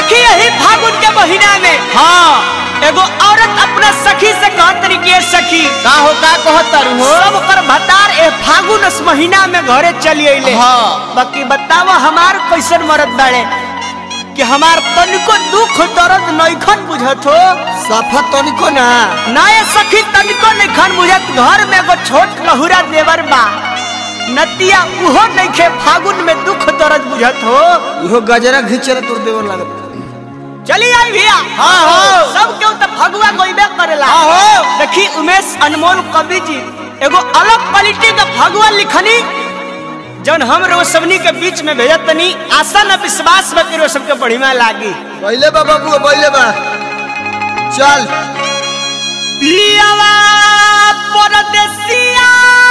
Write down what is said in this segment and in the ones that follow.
देखी यही फागुन के महीना में हाँ एगो औरत अपना सखी से कहत रही कि "ए सखी का हो का कहतर हो सब कर भतार ए फागुन इस महीना में घरे चली अइले हाँ। बाकी बतावा हमार कैसन मरद बाड़े कि हमार तनिको दुख दर्द नइखन बुझत हो सफा तनिको ना नाये सखी तनिको नइखन बुझत घर में एगो छोट लहुरा देवर बा नतिया उहो नइखे फागुन में दुख दर्द बुझत हो इहो गजरा घिचर तोर देवर लागत चली आई भैया हाँ, हाँ। सब केहू तो फगुआ गोइबे करेला हाँ, हाँ। देखी उमेश अनमोल कवि जी एगो अलग क्वालिटी का फगुआ लिखनी जौन हम रो सबनी के बीच में भेजत तनी आशा न विश्वास बा रो सबके बढ़िया लागी पहले बा बाबू पहले बा चल पियावा परदेसिया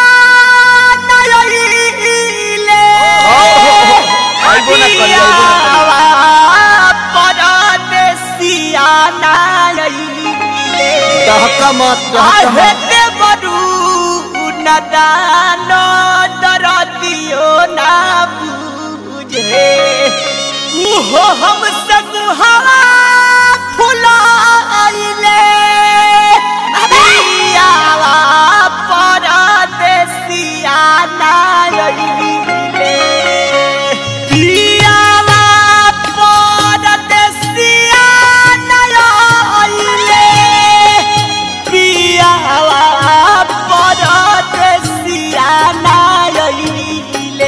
नयइले आइबो ना करी, आइबो ना करी। पियावा परदेसिया नयइले दहका मत दहका आहे मत ते बरू नदान दरदियो ना बुझे उहो हम सगुहा फुलाइले पियावा परदेसिया नाइले पियावा परदेसिया नाइले पियावा परदेसिया नाइले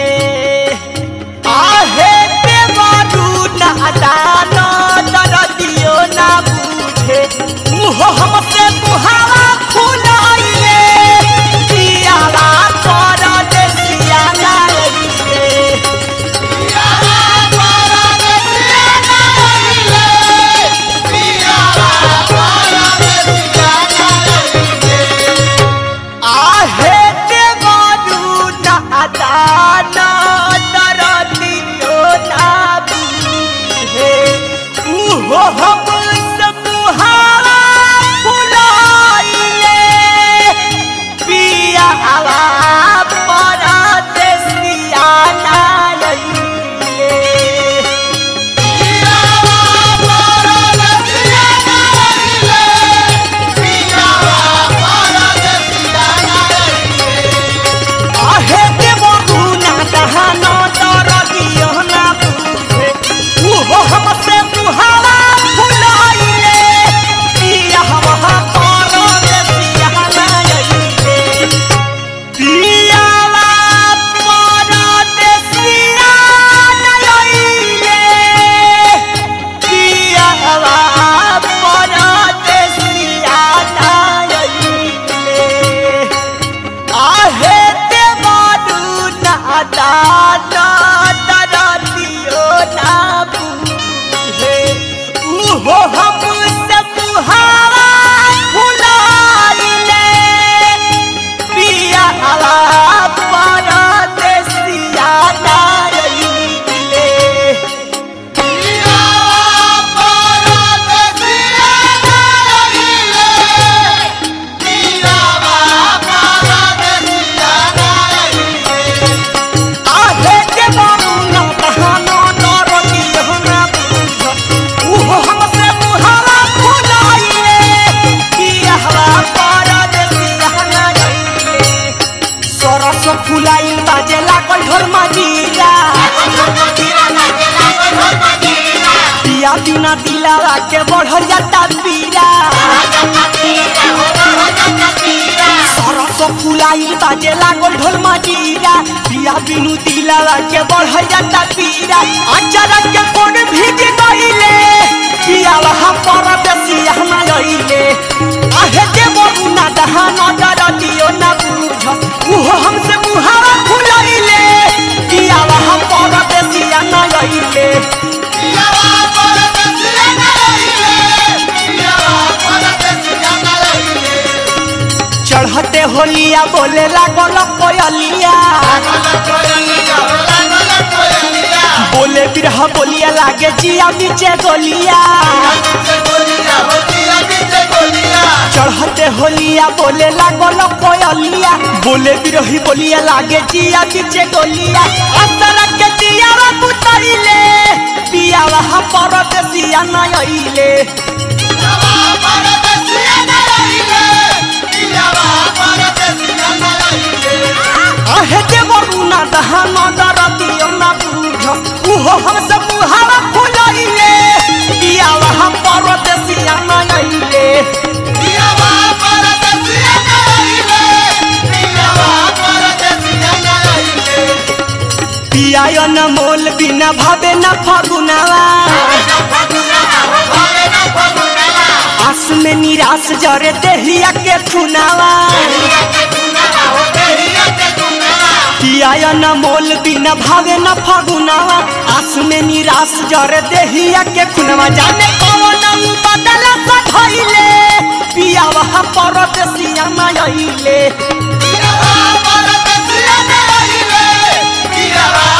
आहे ते बारू नादान दरदियो ना बुझे मुहो हमसे मुहावा फुलाइले पियावा परदेसिया नाइले आहे ते बारू नादान दरदियो ना बुझे उहो हम समुहावा फुलाइले पियावा परदेसिया नाइले आहे ते बारू नादान दरदियो ना बुझे उहो हमसे मुहावा फुलाइले पियावा परदेसिया नाइले पियावा परदेसिया नाइले पियावा परदेसिया नाइले आहे ते बारू नादान दरदियो ना बुझे उहो हम सब मुहावा फुलाइले पियावा परदेसिया नाइले आहे के बारू नादान दरदियो ना बुझे उहो हमसे मुहावा फुलाइले पियावा परदेसिया नाइले सरस फुलाइल बाजे लागल ढोल मजीरा पिया बिना दिलावा के बढ़ जाता पीरा सरस फुलाइल बाजे लागल ढोल मजीरा पिया बिनु दिलावा के बढ़ जाता पीरा अचानक के कोन भीज गइले पिया वहाँ पर बेसिया ना लइले आहे के बबू ना दहान दरदियो ना बुझ उहो हमसे मुहावा फुलाइले पिया वहाँ पर बेसिया ना लइले चढ़ते होलिया बोले लागल कोयलिया बोले बिरह बोलिया लागे जिया नीचे गोलिया चढ़ते होलिया बोले लागल कोयलिया बोले बिरही बोलिया लागे जिया नीचे गोलिया असर के दिया बुतैले पिया वहाँ परदेसिया परदेसिया न अइले आहे देवरुना दहन दरदियो न बुझ उहो हमसे मुहावा फुलइले पियावा हम परदेसिया न अइले पियायो न मोल बिना भावे न फगुनावा आस में निराश जरे देहिया के खुनावा पियायो न मोल बिना भावे न फगुनावा आस में निराश जरे देहिया के खुनावा जाने कौन बदला सधइले पियावा परदेसिया न अइले Yeah.